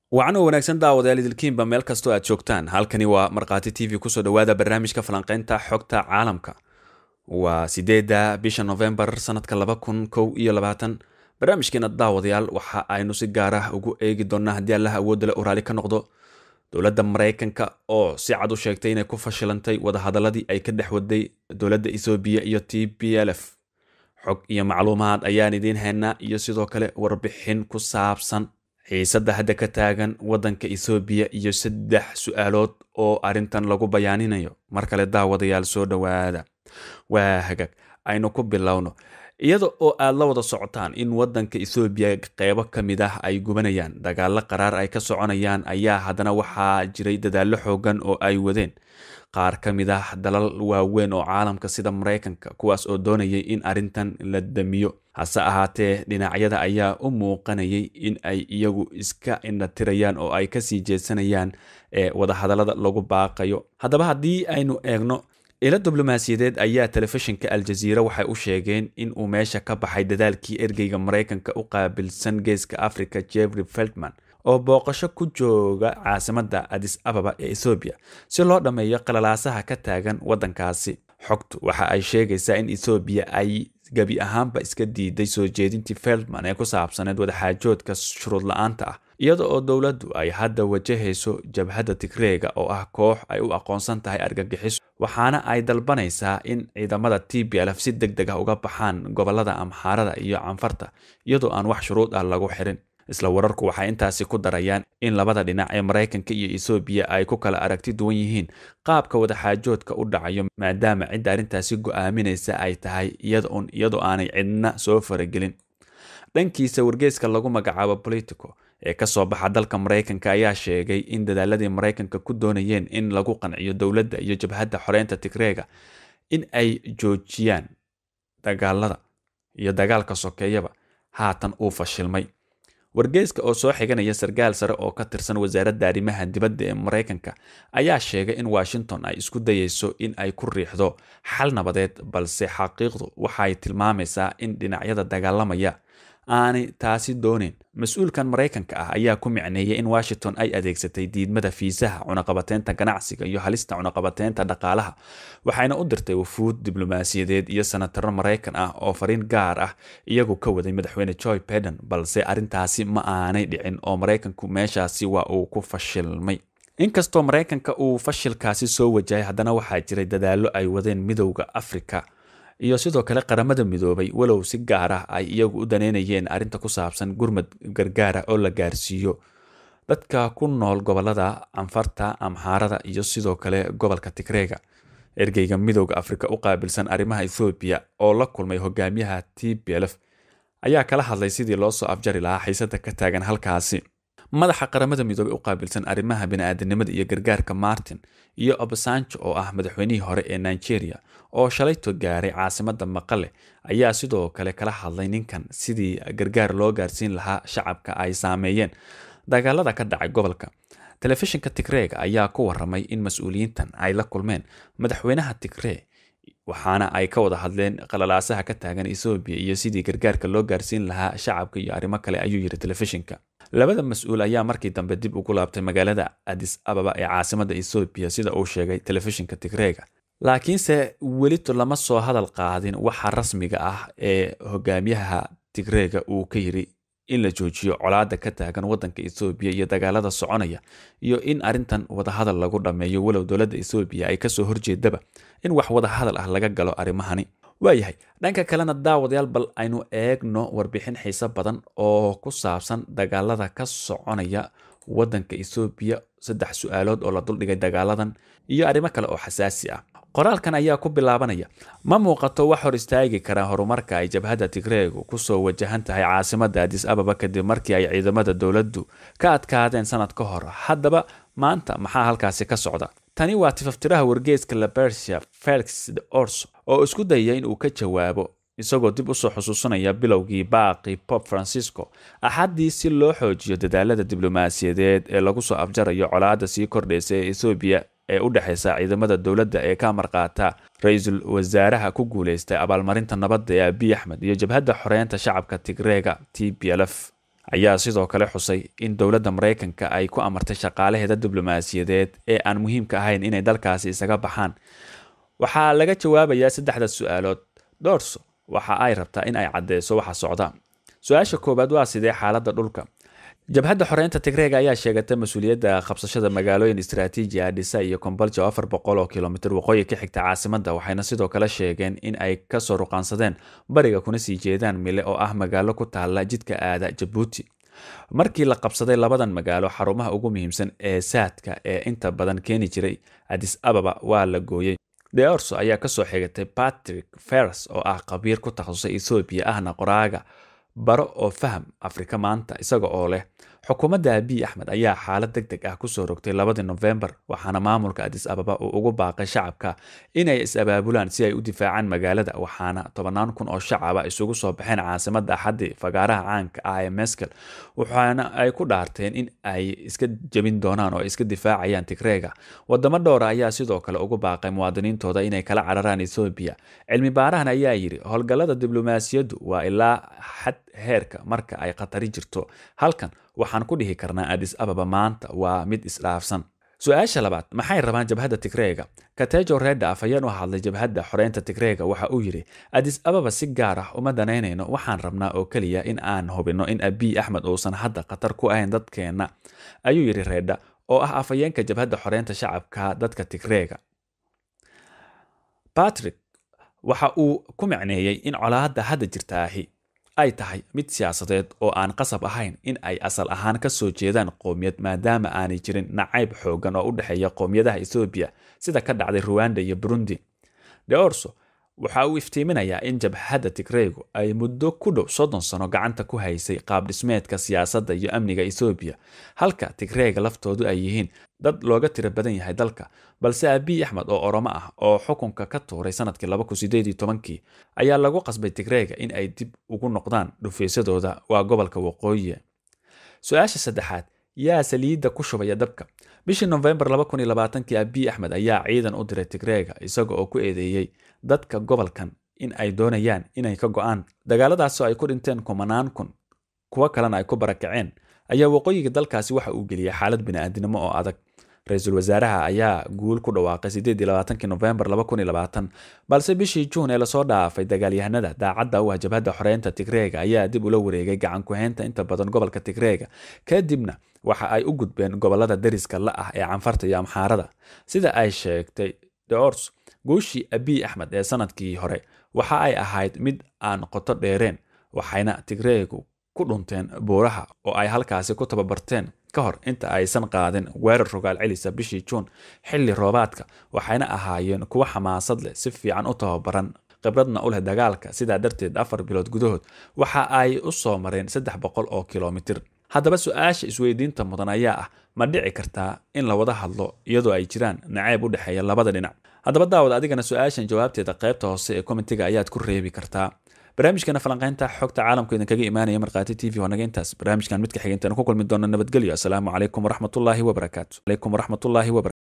wacan oo wanaagsan daawadayaal idilkiinba meel kastoo aad joogtaan halkani waa markhaati t v kusoo dhowaada barnaamijka falanqaynta xogta caalamka waa sideedda bisha novembar sanadka laba kun kow iyo labaatan barnaamijkeena daawadayaal waxa aynu si gaar ah ugu eegi doonnaa haddii allaha awoodda le u raali ka noqdo dowladda maraykanka oo si cad u sheegtay inay ku fashilantay wadahadaladii ay ka dhex waday dowladda ethoobiya iyo t b l f xog iyo macluumaad ayaan idiin haynaa iyo sidoo kale warbixin ku saabsan xiisadda hadda ka taagan waddanka ethoobiya iyo saddex su-aalood oo arrintan lagu bayaaninayo mar kale daawadayaal soo dhowaada waa hagaag aynu ku bilowno iyada oo aad la wada socotaan in waddanka ethoobiya qeybo ka mid ah ay gubanayaan dagaalo qaraar ay ka soconayaan ayaa haddana waxaa jiray dadaallo xoogan oo ay wadeen qaar ka mid ah dalal waaweyn oo caalamka sida maraykanka kuwaas oo doonayay in arrintan la damiyo hase ahaatee dhinacyada ayaa u muuqanayay in ay iyagu iska indhatirayaan oo ay kasii jeedsanayaan ee wadahadallada lagu baaqayo haddaba haddii aynu eegno ilo diblomaasiyadeed ayaa telefishinka aljaziira waxay u sheegeen in uu meesha ka baxay dadaalkii ergeyga maraykanka u qaabilsan geeska africa jeffrey feltman oo booqasho ku jooga caasimadda adis ababa ee ethoobiya si loo dhammeeyo qalalaasaha ka taagan waddankaasi xogtu waxa ay sheegaysaa in ethoobiya ay gebi ahaanba iska diiday soo jeedintii feldman ee ku saabsaneed wadaxaajoodka shuruud la-aanta ah iyada oo dowladdu ay hadda wajahayso jabhadda tigreega oo ah koox ay u aqoonsan tahay argagixiso waxaana ay dalbanaysaa in ciidamada t b lf si deg deg ah uga baxaan gobolada amxaarada iyo canfarta iyadoo aan wax shuruud ah lagu xirin isla wararku waxay intaasi ku darayaan in labada dhinac ee maraykanka iyo ethoobiya ay ku kala aragti duwan yihiin qaabka wadaxaajoodka u dhacayo maadaama cidda arrintaasi go'aaminaysa ay tahay iyadaun iyadoo aanay cidna soo faragelin dhankiisa wargeyska lagu magacaabo politico ee ka soo baxa dalka maraykanka ayaa sheegay in dadaaladii maraykanka ku doonayeen in lagu qanciyo dowladda iyo jabhadda xoreynta tigreega in ay joojiyaan dagaalada iyo dagaalka sokeeyaba haatan uu fashilmay wargeyska oo soo xiganaya sarkaal sare oo ka tirsan wasaaradda arrimaha dibadda ee maraykanka ayaa sheegay in washington ay isku dayeyso in ay ku riixdo xal nabadeed balse xaqiiqdu waxay tilmaamaysaa in dhinacyada dagaalamaya aanay taasi dooneyn mas-uulkan maraykanka ah ayaa ku micneeyay in washington ay adeegsatay diidmada fiisaha cunaqabateynta ganacsiga iyo halista cunaqabateynta dhaqaalaha waxayna u dirtay wafuud diblomaasiyadeed iyo senataro maraykan ah oo fariin gaar ah iyagu ka waday madaxweyne joy beden balse arrintaasi ma aanay dhicin oo maraykanku meeshaasi waa uu ku fashilmay inkastoo maraykanka uu fashilkaasi soo wajahay haddana waxaa jiray dadaallo ay wadeen midowda afrika iyo sidoo kale qaramada midoobay walow si gaar ah ay iyagu u daneynayeen arrinta ku saabsan gurmad gargaara oo la gaarsiiyo dadka ku nool gobolada canfarta amxaarada iyo sidoo kale gobolka tigreega ergeyga midowda afrika u qaabilsan arrimaha ethoobiya oo la kulmay hogaamiyaha t b lf ayaa kala hadlay sidii loo soo afjari lahaa xiisada ka taagan halkaasi madaxa qaramada midoobey u qaabilsan arrimaha bini'aadanimada iyo gargaarka martin iyo obasanjo oo ah madaxweynihii hore ee nigeria oo shalayto gaaray caasimadda maqale ayaa sidoo kale kala hadlay ninkan sidii gargaar loo gaarsiin lahaa shacabka ay saameeyeen dagaalada ka dhacay gobolka telefishinka tigreega ayaa ku waramay in mas-uuliyiintan ay la kulmeen madaxweynaha tigree waxaana ay ka wada hadleen qalalaasaha ka taagan ethoobiya iyo sidii gargaarka loo gaarsiin lahaa shacabka iyo arrimo kale ayuu yidhi telefishinka labada mas-uul ayaa markii dambe dib ugu laabtay magaalada adis ababa ee caasimadda ethoobiya sida uu sheegay telefishinka tigreega laakiinse welito lama soo hadal qaadin waxa rasmiga ah ee hogaamiyaha tigreega uu ka yiri in la joojiyo colaada ka taagan waddanka ethoobiya iyo dagaalada soconaya iyo in arrintan wadahadal lagu dhammeeyo walow dowladda ethoobiya ay kasoo horjeedaba in wax wadahadal ah laga galo arrimahani waayahay dhanka kalena daawadayaal bal aynu eegno warbixin xiise badan oo ku saabsan dagaalada ka soconaya waddanka ethoobiya saddex su-aalood oo la duldhigay dagaaladan iyo arrimo kale oo xasaasi ah qoraalkan ayaa ku bilaabanaya ma muuqato wax hor istaagi karaa horumarka ay jabhadda tigreegu kusoo wajahan tahay caasimadda adis ababa kadib markii ay ciidamada dowladdu ka adkaadeen sanad ka hor haddaba maanta maxaa halkaasi ka socda tani waa tifaftiraha wargeeska labersia felix de orso oo isku dayaya in uu ka jawaabo isagoo dib usoo xusuusanaya bilowgii baaqi pop francisco axaddii si loo xoojiyo dadaalada diblomaasiyadeed ee lagu soo afjarayo colaadda sii kordhaysa ee ethoobiya ee u dhexaysa ciidamada dowladda ee ka marqaata ra-iisul wasaaraha ku guuleystay abaalmarinta nabadda ee abiy axmed iyo jabhadda xoreynta shacabka tigreega t b lf ayaa sidoo kale xusay in dowladda maraykanka ay ku amartay shaqaalaheeda diblomaasiyadeed ee aan muhiimka ahayn inay dalkaasi isaga baxaan waxaa laga jawaabayaa saddexda su-aalood doorso waxa ay rabtaa in ay caddeyso waxa socda su-aasha koowaad waa sidee xaaladda dhulka jabhadda xoreynta tigreega ayaa sheegatay mas-uuliyadda qabsashada magaalooyin istraatiiji ah dhisa iyo kombolja oo afar boqol oo kilomitir waqooyi ka xigta caasimadda waxayna sidoo kale sheegeen in ay kasoo ruqaansadeen bariga kuna sii jeedaan mile oo ah magaalo ku taala jidka aada jabuuti markii la qabsaday labadan magaalo xarumaha ugu muhiimsan ee saadka ee inta badan keeni jiray adis ababa waa la gooyey deorso ayaa kasoo xigatay patrick fers oo ah khabiir ku takhasusay ethoobiya ahna qoraaga baro oo faham afrika maanta isaga oo leh xukuumadda abiy axmed ayaa xaalad deg deg ah kusoo rogtay labadii nofembar waxaana maamulka adis ababa uu ugu baaqay shacabka inay is-abaabulaan si ay u difaacaan magaalada waxaana tobannaan kun oo shacaba isugu soo baxeen caasimadda axaddii fagaaraha caanka ah ee meskel waxaana ay ku dhaarteen in ay iska jebin doonaan oo ay iska difaacayaan tigreega wadamo dhowra ayaa sidoo kale ugu baaqay muwaadiniintooda inay kala cararaan ethoobiya cilmi baarahan ayaa yidhi howlgallada diblomaasiyaddu waa ilaa xad heerka marka ay khatari jirto halkan waxaan ku dhihi karnaa adis ababa maanta waa mid isdhaafsan su-aasha labaad maxay rabaan jabhadda tigreega katejo reda afhayeen u hadlay jabhadda xoreynta tigreega waxa uu yidhi adis ababa si gaar ah uma danaynayno waxaan rabnaa oo keliya in aan hubinno in abiy axmed uusan hadda khatar ku ahayn dadkeenna ayuu yidhi reda oo ah afhayeenka jabhadda xoreynta shacabka dadka tigreega patrick waxa uu ku macneeyey in colaadda hadda jirtaahi ay tahay mid siyaasadeed oo aan qasab ahayn in ay asal ahaan ka soo jeedaan qowmiyad maadaama aanay jirin nacayb xoogan oo u dhexeeya qowmiyadaha ethoobiya sida ka dhacday ruwanda iyo burundi deorso waxa uu iftiiminayaa in jabhadda tigreegu ay muddo ku dhow soddon sano gacanta ku haysay qaab dhismeedka siyaasadda iyo amniga ethoobiya halka tigreega laftoodu ay yihiin dad looga tiro badan yahay dalka balse abiy axmed oo oromo ah oo xukunka ka tuuray sanadkii laba kun sideed iyo tobankii ayaa lagu qasbay tigreega in ay dib ugu noqdaan dhufaysadooda waa gobolka waqooyi su-aasha saddexaad yaa saliidda ku shubaya dabka bishii nofembar laba kun iyo labaatankii abiy axmed ayaa ciidan u diray tigreega isaga oo ku eedeeyey dadka gobolkan in ay doonayaan inay ka go-aan dagaaladaasoo ay ku dhinteen kumanaan kun kuwo kalena ay ku barakaceen ayaa waqooyiga dalkaasi waxa uu geliyay xaalad bini'aadinimo oo adag ra-iisul wasaaraha ayaa guul ku dhawaaqay sideed iyo labaatankii nofembar laba kun iyo labaatan balse bishii juun ee lasoo dhaafay dagaalyahanada daacadda u ah jabhadda xoreynta tigreega ayaa dib ula wareegay gacan ku-haynta inta badan gobolka tigreega kadibna waxa ay u gudbeen gobolada dariska la ah ee canfarta iyo amxaarada sida ay sheegtay deors guushii abiy axmed ee sanadkii hore waxa ay ahayd mid aan qoto dheereen waxayna tigreegu ku dhunteen buuraha oo ay halkaasi ku tababarteen ka hor inta aysan qaadin weerar rogaal celisa bishii juun xilli roobaadka waxayna ahaayeen kuwo xamaasad leh si fiican u tababaran khibradna u leh dagaalka sidaa darteed afar bilood gudahood waxa ay u soo mareen saddex boqol oo kilomitir haddaba su-aasha isweydiinta mudan ayaa ah ma dhici kartaa in la wada hadlo iyadoo ay jiraan nacayb u dhexeeya labada dhinac haddaba daawad adigana su-aashan jawaabteeda qaybta hoose ee komitiga ayaad ku reebi kartaa barnaamijkana falanqaynta xogta caalamku idinkaga imaanaya markhaati t v waa naga intaas barnaamijkan midka xigeentaan ku kulmi doona nabadgelyo asalaamu calaykum waraxmatullaahi wabarakaatu calaykum waraxmatullaahi wabarakatu